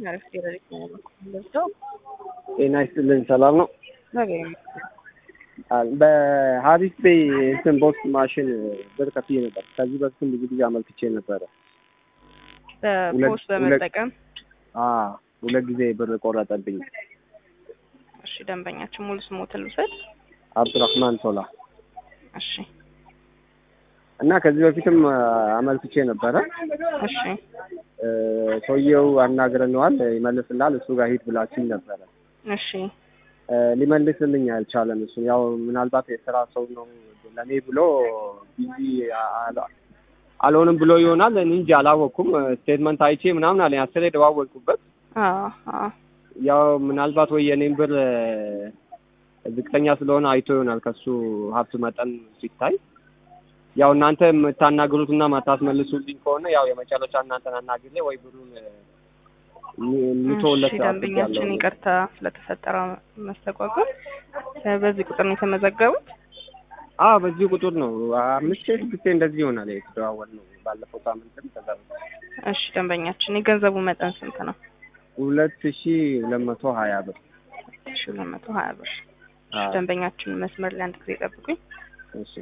አሪፍ ቴሮሪስት ነው ለብሰው ጤና ይስጥልኝ። ሰላም ነው። ነገር በሀሪስ ቤይ እንትን ቦክስ ማሽን ብር ከፍዬ ነበር። ከዚህ በፊትም ብዙ ጊዜ አመልክቼ ነበረ። በፖስት በመጠቀም አዎ ሁለት ጊዜ ብር ቆረጠብኝ። እሺ፣ ደንበኛችን ሙሉ ስሞትን ልውሰድ። አብዱራህማን ቶላ እሺ፣ እና ከዚህ በፊትም አመልክቼ ነበረ። እሺ፣ ሰውየው አናግረነዋል፣ ይመልስላል። እሱ ጋር ሂድ ብላችኝ ነበረ። እሺ፣ ሊመልስልኝ አልቻለም። እሱ ያው ምናልባት የስራ ሰው ነው ለእኔ ብሎ ቢዚ አልሆንም ብሎ ይሆናል። እኔ እንጂ አላወቅኩም። ስቴትመንት አይቼ ምናምን አለኝ። አስሬ ደዋወልኩበት። አዎ፣ አዎ፣ ያው ምናልባት ወይ የኔን ብር ዝቅተኛ ስለሆነ አይቶ ይሆናል ከሱ ሀብት መጠን ሲታይ ያው እናንተ የምታናግሩትና ማታስመልሱልኝ ከሆነ ያው የመጨረሻ እናንተን አናግሬ ወይ ብሩን ምቶለት እሺ፣ ደንበኛችን ይቅርታ ስለተፈጠረ መስተጓጎል። በዚህ ቁጥር ነው የተመዘገቡት? አዎ በዚህ ቁጥር ነው። አምስት ስድስት እንደዚህ ይሆናል የተደዋወል ነው ባለፈው ሳምንትም ከዛ እሺ፣ ደንበኛችን የገንዘቡ መጠን ስንት ነው? ሁለት ሺ ሁለት መቶ ሀያ ብር እሺ፣ ሁለት መቶ ሀያ ብር። እሺ፣ ደንበኛችን መስመር ላይ አንድ ጊዜ ጠብቁኝ። እሺ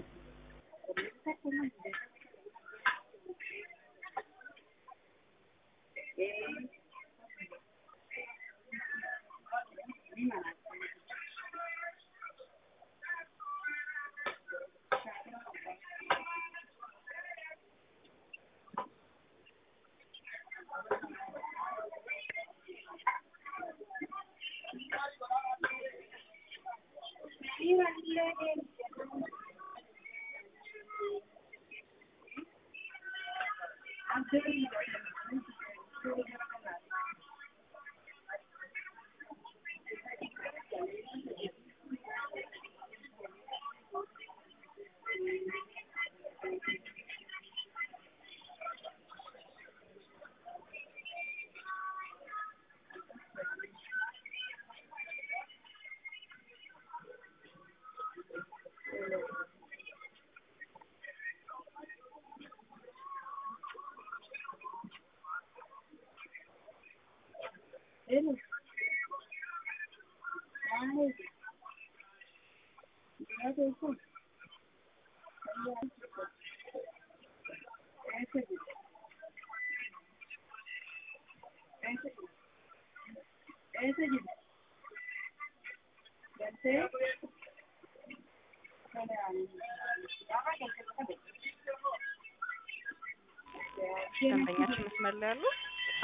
ደንበኛችን መስመር ላይ ያሉ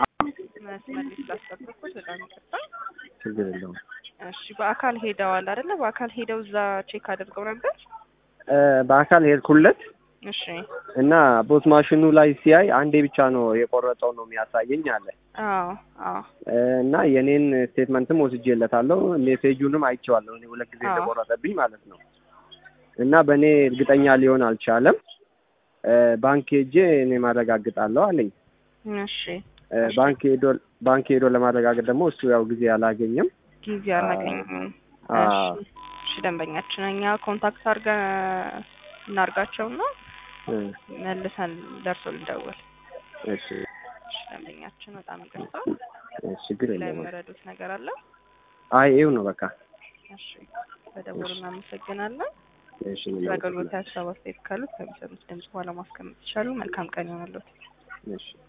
መስመር ላይ ስላስጠበቅኩት በጣም ይቅርታ። ችግር የለውም። እሺ በአካል ሄደዋል አይደለ? በአካል ሄደው እዛ ቼክ አድርገው ነበር። በአካል ሄድኩለት እሺ እና ቦት ማሽኑ ላይ ሲያይ አንዴ ብቻ ነው የቆረጠው ነው የሚያሳየኝ አለ አዎ አዎ እና የኔን ስቴትመንትም ወስጄለታለሁ ሜሴጁንም አይቼዋለሁ እኔ ሁለት ጊዜ አዎ። እንደቆረጠብኝ ማለት ነው እና በእኔ እርግጠኛ ሊሆን አልቻለም ባንክ ሄጄ እኔ ማረጋግጣለሁ አለኝ እሺ እ ባንክ ሄዶ ባንክ ሄዶ ለማረጋገጥ ደግሞ እሱ ያው ጊዜ አላገኘም ጊዜ አላገኘም። አዎ። እሺ እሺ ደንበኛችን እኛ ኮንታክት አድርገን እናርጋቸውና እ መልሰን ደርሶ ልንደውል። እሺ እሺ ደንበኛችን በጣም ይቅርታ። እሺ ችግር ላይ የለውም የመረዱት ነገር አለ? አይ ይኸው ነው በቃ እሺ በደውሉ እናመሰግናለን። እሺ ምን ለአገልግሎት ሀሳብ አስተያየት ካሉት ከሚሰሩት ድምጽ በኋላ ማስቀመጥ ይቻሉ። መልካም ቀን ይሆንልዎት። እሺ